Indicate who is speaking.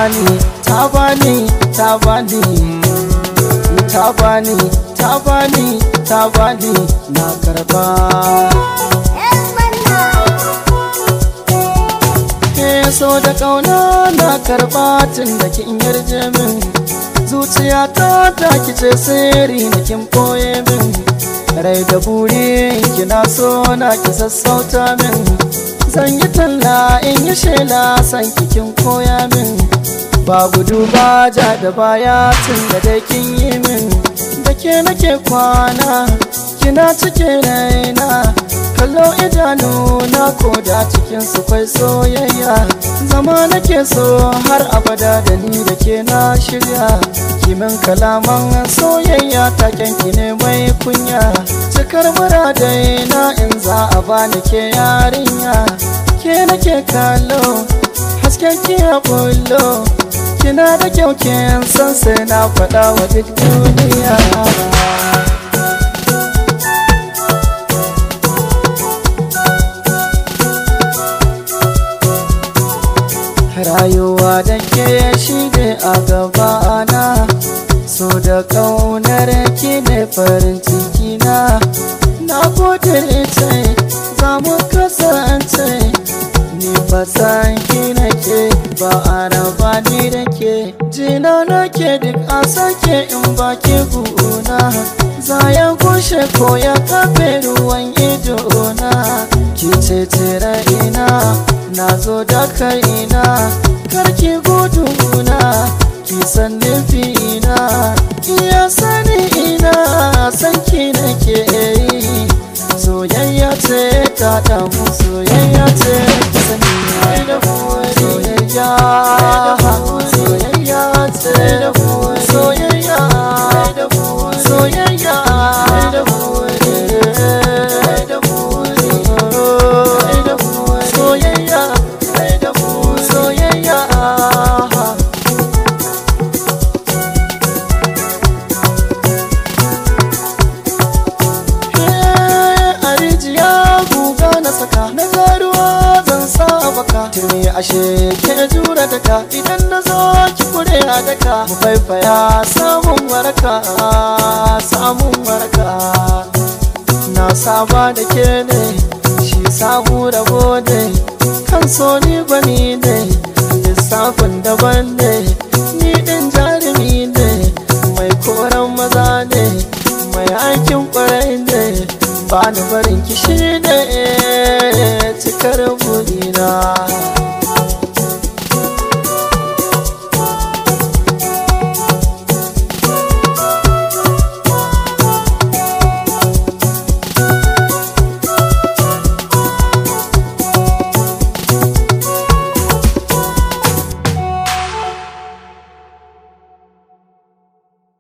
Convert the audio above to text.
Speaker 1: bani ta bani ta bani ta bani ta bani ta bani na karba ke so da kauna na karba tun da kin yarje min zuciya ta ta kice sirri na kin boye min rai da buri kina so na ki sassauta min zan yi talla in yi shela san kikin koya min ba gudu ba ja da baya tun da dai kin yi min da ke nake kwana kina cike raina kallo idanu na koda cikin su kwai soyayya zama nake so har abada da ni da ke na shirya kimin kalaman soyayya taken ki ne mai kunya cikar muradai na in za a bani ke yarinya ke nake kallo hasken ki ya bullo kina da kyau kin san sai na faɗa wa duk duniya rayuwa da ke shi ne a gabana so da ƙaunar ki ne farin ciki na na gode ce za mu kasance ni ba san ki nake ba a raba ni da ke jina nake duk a sake in ba ke guna za ya gushe ko ya kafe ruwan ido na ki ce tira ina na zo da kaina karki guduna ki san nufina iya sani ina san ki nake yi soyayya ce ta damu soyayya ce ki sani da soyayya soyayya ce da soyayya soyayya da soyayya soyayya a rijiya guga na saka na garuwa zan sa baka turmi ashe ke jura daka idan na zo ki kure a daka mu faifaya samun waraka samun waraka na saba da ke ne shi samu rabo ne kan so ni bani ne lissafin daban ne ni din jarumi ne mai koran maza ne mai aikin kwarai ne ba ni barin kishi ne cikar burina